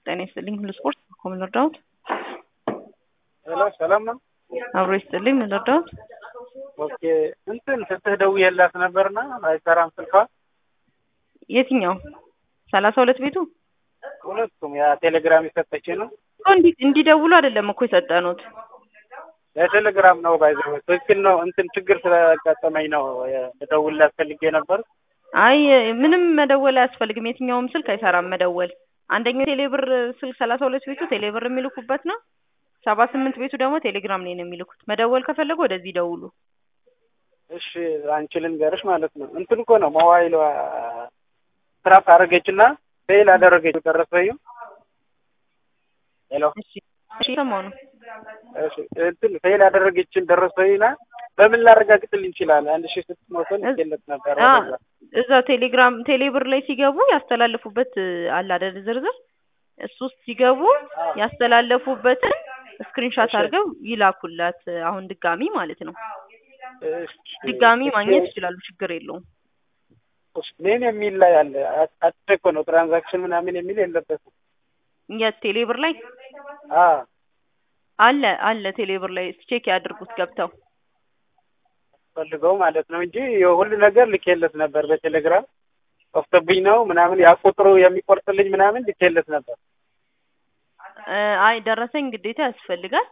ጤና ይስጥልኝ። ሁሉ ስፖርት ኮምን ረዳሁት ሄሎ ሰላም ነው። አብሮ ይስጥልኝ። ምን ረዳሁት? ኦኬ እንትን ስትህ ደውዬላት ነበርና አይሰራም ስልኳ። የትኛው ሰላሳ ሁለት ቤቱ ሁለቱም ያ ቴሌግራም የሰጠች ነው። እኮ እንዲ እንዲደውሉ አይደለም እኮ የሰጠኑት። ለቴሌግራም ነው ባይዘው ትክክል ነው። እንትን ችግር ስለጋጠመኝ ነው ልደውልላት ፈልጌ ነበር። አይ ምንም መደወል አያስፈልግም። የትኛውም ስልክ አይሰራም መደወል። አንደኛው ቴሌብር ስልክ ሰላሳ ሁለት ቤቱ ቴሌብር የሚልኩበት ነው። ሰባ ስምንት ቤቱ ደግሞ ቴሌግራም ላይ ነው የሚልኩት። መደወል ከፈለጉ ወደዚህ ደውሉ። እሺ አንቺ ልንገርሽ ማለት ነው እንትን እኮ ነው ሞባይሏ ስራፍ አደረገችና ፌል አደረገች ደረሰዩ ሄሎ እሺ እሺ ሰማሁ ነው። እሺ እንትን ፌል ያደረገችን ደረሰኝና በምን ላረጋግጥል እንችላለን? አንድ ሺህ ስድስት መቶ ልኬለት ነበር። አ ወደዛ እዛ ቴሌግራም ቴሌብር ላይ ሲገቡ ያስተላለፉበት አለ አይደል ዝርዝር እሱ ውስጥ ሲገቡ ያስተላለፉበትን ስክሪንሻት አድርገው ይላኩላት። አሁን ድጋሚ ማለት ነው። እሺ፣ ድጋሚ እሺ፣ ማግኘት ይችላሉ። ችግር የለውም። እሺ፣ ምን የሚል ላይ አለ? አጭር እኮ ነው ትራንዛክሽን ምናምን የሚል የለበትም። የት ቴሌብር ላይ አ አለ አለ ቴሌብር ላይ ቼክ ያድርጉት ገብተው ፈልገው ማለት ነው እንጂ የሁሉ ነገር ልኬለት ነበር በቴሌግራም ጠፍቶብኝ ነው ምናምን ያ ቁጥሩ የሚቆርጥልኝ ምናምን ልኬለት ነበር። እ አይ ደረሰኝ ግዴታ ያስፈልጋል።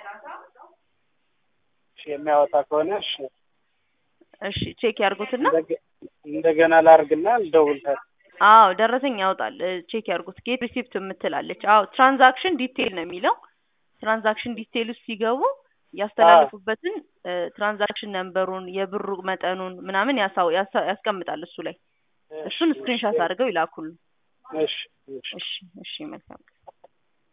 እሺ፣ የሚያወጣ ከሆነ እሺ፣ እሺ ቼክ ያድርጉትና እንደገ- እንደገና ላርግና ልደውልታል። አዎ ደረሰኝ ያወጣል። እ ቼክ ያድርጉት። ጌት ሪሲፕት የምትላለች። አዎ ትራንዛክሽን ዲቴይል ነው የሚለው። ትራንዛክሽን ዲቴይል ውስጥ ሲገቡ ያስተላለፉበትን እ ትራንዛክሽን ነምበሩን፣ የብሩ መጠኑን ምናምን ያሳው ያሳ- ያስቀምጣል እሱ ላይ። እሱን ስክሪንሻት አድርገው ይላኩልን። እሺ፣ እሺ። እሺ እሺ መልካም